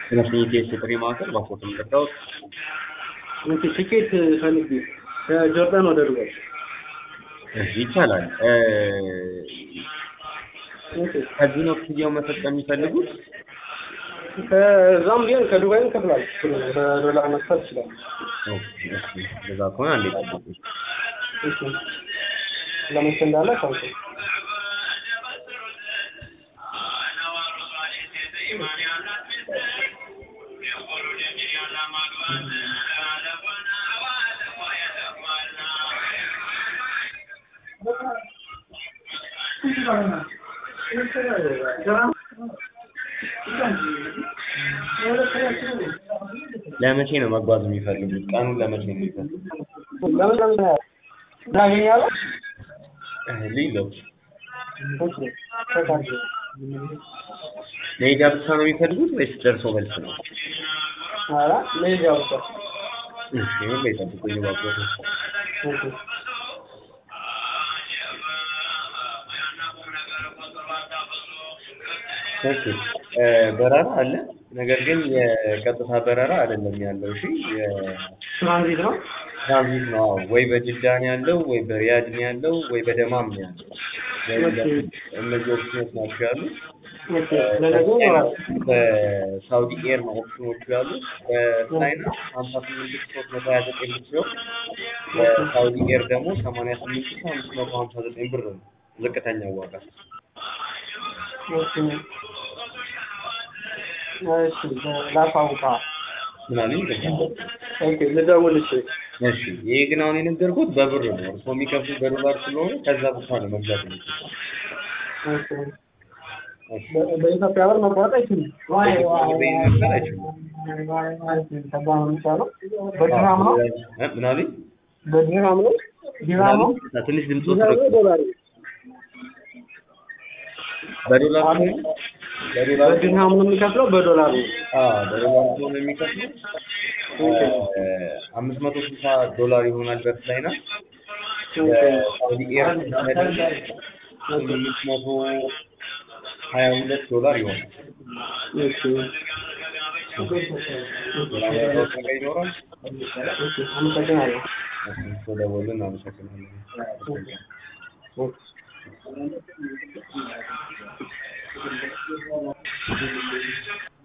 ትምህርት የጥሪ ማዕከል ባፎቶ የምጠራው ኦኬ ቲኬት ፈልጌ ከጆርዳን ወደ ዱባይ ይቻላል። ኦኬ ከዚህ ነው ክፍያው መፈጸም የሚፈልጉት? ከዛም ቢሆን ከዱባይ እንከፍላለን በዶላር መክፈል ይችላል። ኦኬ፣ እሺ፣ እንደዛ ከሆነ አንዴ ጠብቁ። እሺ ለመቼ እንዳለ ታውቁ። ለመቼ ነው መጓዝ የሚፈልጉት? ቀኑን ለመቼ ነው የሚፈልጉት? ለምን ለምን እናገኛለን? ሊለው ኦኬ ተካሽ መሄጃ ብቻ ነው የሚፈልጉት ወይስ ደርሶ መልስ ነው? ኧረ መሄጃ ብቻ። እሺ፣ ምን ላይ ጠብቁኝ ባፎቶ። ኦኬ ኦኬ እ በረራ አለ። ነገር ግን የቀጥታ በረራ አይደለም ያለው። እሺ ትራንዚት ነው። የትራንዚት ነው። አዎ፣ ወይ በጅዳ ነው ያለው፣ ወይ በሪያድ ነው ያለው፣ ወይ በደማም ነው ያለው። ወይ እነዚህ ኦፕሽኖች ናቸው ያሉት። ኦኬ ለነገ ይኖራል። በሳውዲ ኤር ነው ኦፕሽኖቹ ያሉት። በቻይና ሀምሳ ስምንት ሺህ ሶስት መቶ ሀያ ዘጠኝ ብር ሲሆን በሳውዲ ኤር ደግሞ ሰማንያ ስምንት ሺህ አምስት መቶ ሀምሳ ዘጠኝ ብር ነው ዝቅተኛው ዋጋ። ኦኬ እሺ ላሳውቃ። ምናምን ኦኬ ልደውል። እሺ እሺ ይሄ ግን አሁን የነገርኩት በብር ነው። እርስዎ የሚከፍሉት በዶላር ስለሆነ ከዛ ብቻ ነው መግዛት የሚችሉት። ኦኬ በ- በኢትዮጵያ ብር መቆረጥ አይችልም። መግዛት አይችሉም። ከዛ ነው የሚቻለው። በድርሃም ነው እ ምን አሉኝ? በድርሃም ነው ድርሃም ነው ምናምን? ትንሽ ድምፅ ድርሃም ነው ዶላር ነው? በዶላር አሁን ከሆነ በዶላር በድርሃም ነው የሚከፍለው በዶላር ነው። አዎ በዶላር ከሆነ የሚከፍሉት አምስት መቶ ስልሳ ዶላር ይሆናል በፍላይና በሳውዲ ኤር ስምንት መቶ ሀያ ሁለት ዶላር ይሆናል። እሺ ሌላ ያለው ነገር ይኖራል? ኦኬ አመሰግናለሁ። ስለደወሉ እናመሰግናለን። ኦኬ